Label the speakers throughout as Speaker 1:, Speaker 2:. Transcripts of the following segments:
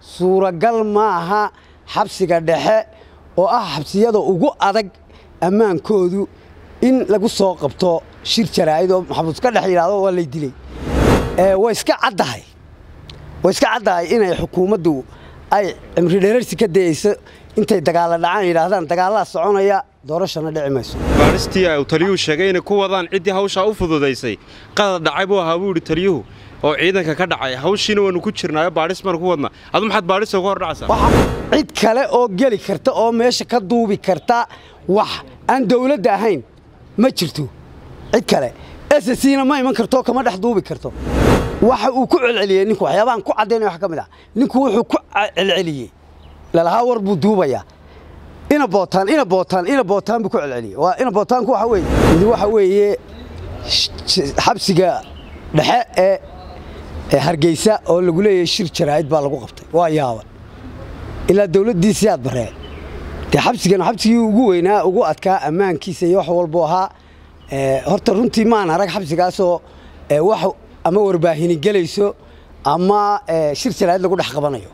Speaker 1: suuragal maaha xabsiga dhexe oo ah xabsiyada ugu adag ammaankoodu in lagu soo qabto shir jaraa'id oo maxamuud ka dhex yidhaahdo waa lay dilay way iska caddahay way iska caddahay inay xukuumaddu ay cimri dherarsi ka dayeyso intay dagaalla dhacaan yidhaahdaan dagaallaa soconaya doorashana dhici mayso
Speaker 2: baaristii uu taliyuhu sheegay inay ku wadaan ciddii hawshaa u fududaysay qadar dhacay buu ahaa buu yidhi taliyuhu oo ciidanka ka dhacay hawshiina waannu ku jirnaayo baadhis baan ku wadna adu maxaad baadhisa uga hor dhacaysaa
Speaker 1: cid kale oo geli karta oo meesha ka duubi karta wax aan dawladda ahayn ma jirto cid kale ssna ma iman karto kama dhex duubi karto waxa uu ku celceliyey ninku waxyaabahan ku caddaynaya wax ka mid ah ninku wuxuu ku celceliyey lalahaa war buu duubayaa ina bootaan ina bootaan ina bootaan buu ku celceliyey waa ina bootaanku waxa weeye mid waxa weeye xabsiga dhexe ee ee hargeysa oo lagu leeyahay shir jaraa'id baa lagu qabtay waa yaaban ilaa dawladdiisii aad baree dee xabsigan xabsigii ugu weynaa ugu adkaa ammaankiisa iyo wax walbuu ahaa horta runtii maan arag xabsigaasoo wax ama warbaahini gelayso ama shir jaraa'id lagu dhex qabanayo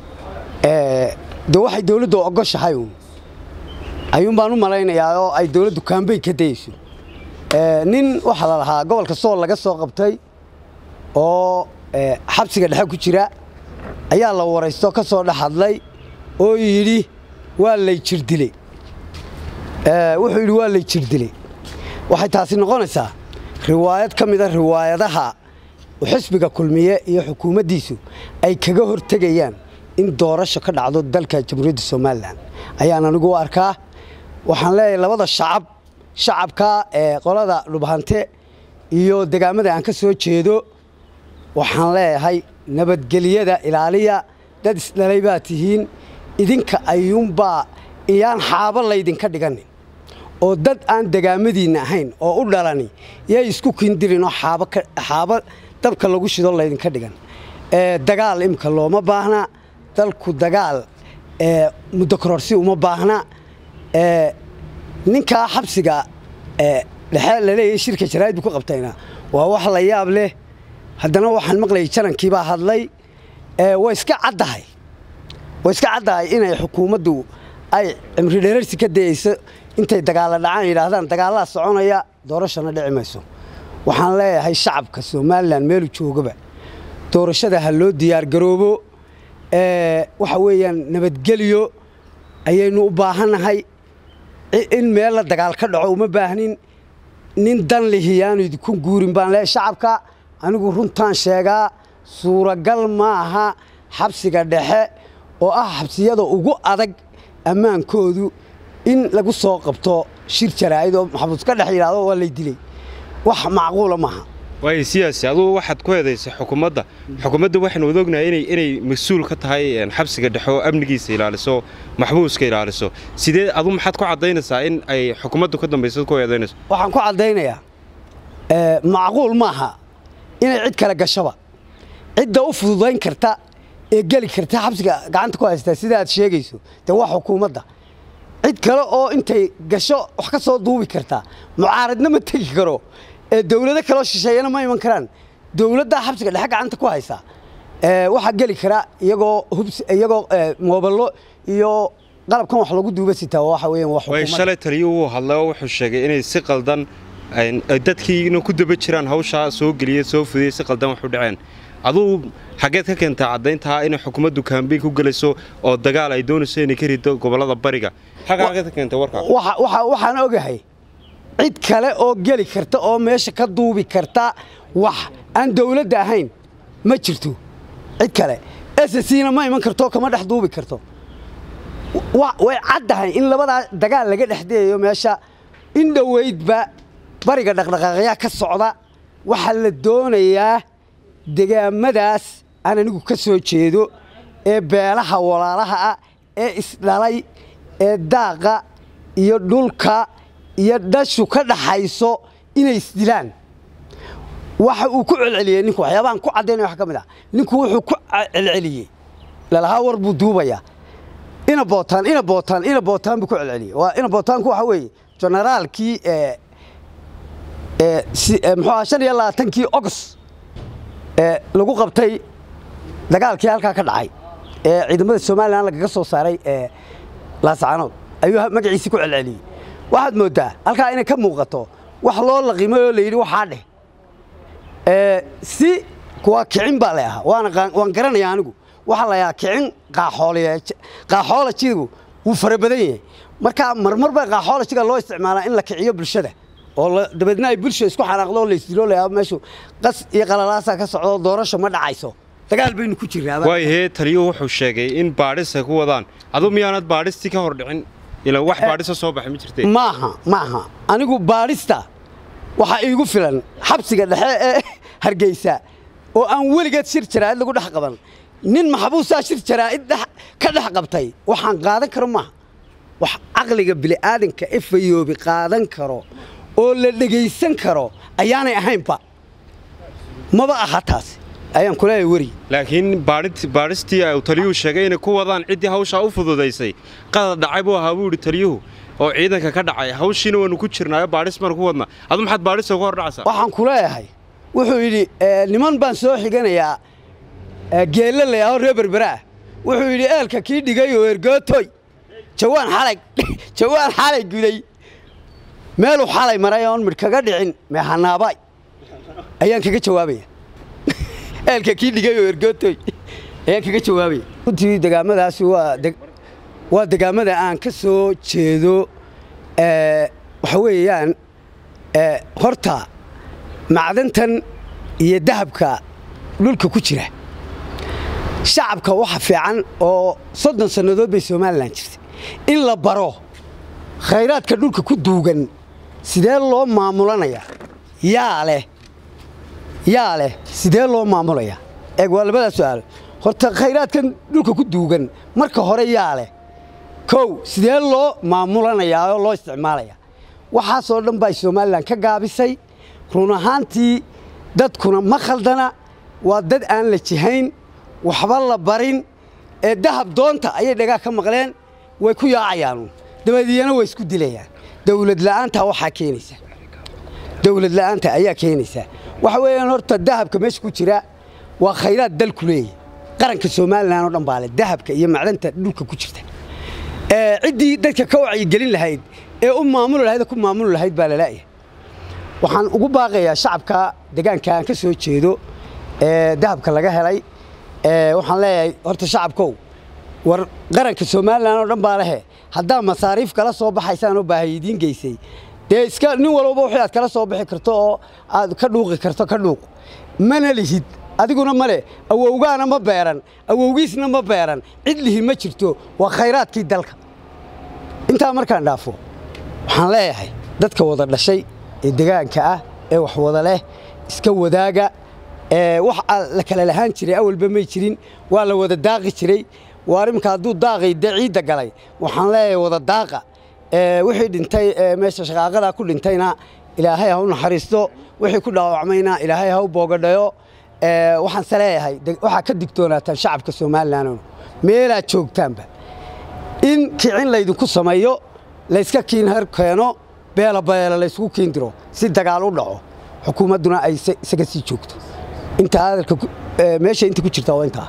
Speaker 1: de waxay dawladdu ogoshahay uun ayuun baan u malaynayaa oo ay dawladdu kaambeyn ka dayeyso nin waxaa la lahaa gobolka sool laga soo qabtay oo xabsiga dhexe ku jira ayaa la waraysto ka soo dhex hadlay oo yidhi waa lay jirdiley wuxuu yidhi waa lay jirdiley waxay taasi noqonaysaa riwaayad ka mida riwaayadaha xisbiga kulmiye iyo xukuumaddiisu ay kaga hortegayaan in doorasho ka dhacdo dalka jamhuuriyadda somalilan ayaan anigu u arkaa waxaan leeyahay labada shacab shacabka ee qolada dhubhante iyo degaamada aan ka soo jeedo waxaan leeyahay nabadgelyada ilaaliya dad isdhalay baa tihiin idinka ayuunbaa iyaan xaabo laydinka dhiganin oo dad aan degaamadiinna ahayn oo u dhalani yay isku kindirinoo xaabo dabka lagu shido laydinka dhigan dagaal imka looma baahna dalku dagaal muddo kororsi uma baahna ninkaa xabsiga dhexe laleeyahay shirka jaraa'id buu ku qabtayna waa wax la yaab leh haddana waxaan maqlayay janankiibaa hadlay way iska caddahay way iska caddahay inay xukuumaddu ay cimri dherarsi ka dayeyso intay dagaalla dhacaan yidhaahdaan dagaallaa soconaya doorashana dhici mayso waxaan leeyahay shacabka somalilan meelu joogaba doorashada ha loo diyaargaroobo waxa weeyaan nabadgelyo ayaynu u baahannahay in meel la dagaal ka dhaco uma baahnin nin dan lihiyaanu idinku guurin baan leeyahay shacabka anigu runtaan sheegaa suuragal maaha xabsiga dhexe oo ah xabsiyada ugu adag ammaankoodu in lagu soo qabto shir jaraa'id oo maxamuud ka dhex yidhaahdo waa lay dilay wax macquula maaha
Speaker 2: waayo siyaasi adugu waxaad ku eedaysay xukuumadda xukuumadda waxaynu wada ognahay inay inay mas-uul ka tahay xabsiga dhexe oo amnigiisa ilaaliso maxbuuska ilaaliso sidee adu maxaad ku caddaynaysaa in ay xukuumaddu ka dambayso ku eedaynayso
Speaker 1: waxaan ku caddaynayaa macquul maaha inay cid kale gashaba cidda u fududayn karta ee geli karta xabsiga gacanta ku haystaa sida aad sheegayso dee waa xukuumadda cid kale oo intay gasho wax ka soo duubi kartaa mucaaradna ma tegi karo ee dawlado kaloo shisheeyana ma iman karaan dawladdaa xabsiga dhexe gacanta ku haysaa waxaa geli kara iyagoo hubs iyagoo mooballo iyo qalabkan wax lagu duuba sitaa waxa weeyaan waa
Speaker 2: way shalay taliyuhu wuu hadlay oo wuxuu sheegay inay si qaldan dadkiina ku daba jiraan hawshaa soo geliyey soo fudiyey si qaldan wax u dhaceen aduu xaggeed ka keentaa caddayntaa inay xukuumaddu kaambeyn ku gelayso oo dagaal ay doonayso inay ka rido gobollada bariga xaggeed ka keentay warkaa
Speaker 1: waxaan ogahay cid kale oo geli karta oo meesha ka duubi karta wax aan dawladda ahayn ma jirto cid kale ssna ma iman karto kama dhex duubi karto way caddahay in labadaa dagaal laga dhexdeeyo meesha in dhoweydba bariga dhaqdhaqaaqyaa ka socda waxaa la doonayaa degaamadaas aan anigu ka soo jeedo ee beelaha walaalaha ah ee isdhalay ee daaqa iyo dhulka iyo dhashu ka dhaxayso inay isdilaan waxa uu ku celceliyey ninku waxyaabahan ku caddaynaya wax ka mid ah ninku wuxuu ku celceliyey lalahaa war buu duubayaa ina bootaan ina bootaan ina bootaan buu ku celceliyey waa ina bootaanku waxa weeye generaalkii muxuu aha shan iyo labaatankii ogos lagu qabtay dagaalkii halkaa ka dhacay ee ciidamada somalilan lagaga soo saaray ee laascaanood ayuu magaciisii ku celceliyey waxaad mooddaa halkaa inay ka muuqato wax loo laqimay oo la yidhi waxaa dheh si kuwa kicin baa la ahaa waan garanaya anigu waxaa la yahaa kicin qaaxoolajigu wuu fara badan yahay marka marmar baa qaaxoolajiga loo isticmaalaa in la kiciyo bulshada oo dabeedna ay bulsha isku xanaaqdo oo laysdilo la yaabo meeshu qas iyo qalalaasaa ka socdo doorasho ma dhacayso dagaal baynu ku jirnaaba
Speaker 2: waayahee taliyuhu wuxuu sheegay in baadhis ay ku wadaan aduu miyaanad baadhistii ka hor dhicin ilaa wax baadhisa soo baxay ma jirtee
Speaker 1: maaha maaha anigu baadhista waxaa iigu filan xabsiga dhexe ee hargeysa oo aan weligeed shir jaraa'id lagu dhex qaban nin maxbuusaa shir jaraa'id ka dhex qabtay waxaan qaadan karo maaha wax caqliga bili'aadanka e fayoobi qaadan karo oo la dhegaysan karo ayaanay ahaynba maba aha taas ayaan kuleeyahay weri
Speaker 2: laakiin baadhistii uu taliyuhu sheegay inay ku wadaan ciddii hawshaa u fududaysay qadar dhacay buu ahaa buu yidhi taliyuhu oo ciidanka ka dhacay hawshiina waannu ku jirnaayo baadhis baan ku wadnaa adu maxaad baadhista uga hor dhacaysaa
Speaker 1: waxaan ku leeyahay wuxuu yidhi niman baan soo xiganayaa geelle layaho reer berberaah wuxuu yidhi eelka kii dhigay oo ergootoy jawaan xalay jawaan xalay guday meeluu xalay maray oon midh kaga dhicin meehanaabay ayaan kaga jawaabaya eelka kii dhigay oo ergootoy ayaan kaga jawaabaya runtii degaamadaasi waa degaamada aan ka soo jeedo waxa weeyaan horta macdantan iyo dahabka dhulka ku jira shacabka waxa fiican oo soddon sannadood bay somalilan jirtay in la baro khayraadka dhulka ku duugan sidee loo maamulanayaa yaa leh yaa leh sidee loo maamulayaa eeg waa labadaa su'aalo horta khayraadkan dhulka ku duugan marka hore yaa leh kow sidee loo maamulanayaa oo loo isticmaalayaa waxaasoo dhan baa somalilan ka gaabisay run ahaantii dadkuna ma khaldana waa dad aan la jihayn waxba la barin ee dahab doonta ayay dhagaa ka maqleen way ku yaacayaan dabadeeyana way isku dilayaan dawlad la'aantaa waxaa keenaysa dawlad la'aanta ayaa keenaysaa waxa weeyaan horta dahabka meesha ku jira waa khayraad dalku leeyahy qaranka somalilan oo dhan baa leh dahabka iyo macdanta dhulka ku jirta ciddii dadka ka wacyigelin lahayd ee u maamuli lahayd ku maamuli lahayd baa lalaa'yahay waxaan ugu baaqayaa shacabka deegaanka aan ka soo jeedo ee dahabka laga helay waxaan leeyahay horta shacabkow war qaranka somalilan oo dhan baa lehe haddaa masaariif kala soo baxaysaan oo baahay idiin geysay dee iska nin walbaba wixii aad kala soo bixi karto oo aad ka dhuuqi karto ka dhuuq mana lihid adiguna male awowgaana ma beeran awowgiisna ma beeran cid lihi ma jirto waa khayraadkii dalka intaa markaan dhaafo waxaan leeyahay dadka wada dhashay ee degaanka ah ee wax wada leh iska wadaaga wax la kala lahaan jiray awalba may jirin waa la wada daaqi jiray waa iminka hadduu daaqay dee ciidda galay waxaan leeyahay wada daaqa wixii dhintay meesha shaqaaqadaa ku dhintayna ilaahay ha u naxariisto wixii ku dhaawacmayna ilaahay ha u boogadhayo waxaanse leeyahay waxaa ka digtoonaataan shacabka somalilan meelaad joogtaanba in kicin laydinku sameeyo layska kiin har keeno beela beela laysku kiin diro si dagaal u dhaco xukuumadduna ay isaga sii joogto intaa hadalka meesha inta ku jirta waa intaa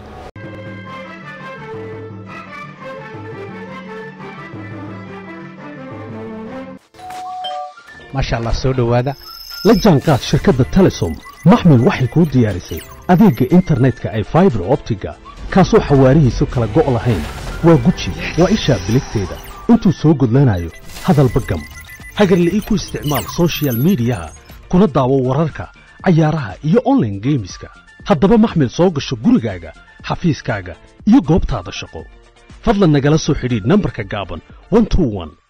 Speaker 3: maasha allah soo dhowaada la jaanqaad shirkadda telesom maxmil waxay kuu diyaarisay adeegga internetka ay faibar optiga kaasoo xawaarihiisu kala go' lahayn waa guji waa ishaa biligteeda intuu soo gudlanayo hadalba gam hagarla'ii ku isticmaal sochial midiyaha kuna daawo wararka cayaaraha iyo onlaine geemiska haddaba maxmil soo gasho gurigaaga xafiiskaaga iyo goobtaada shaqo fadlan nagala soo xidhiidh nambarka gaaban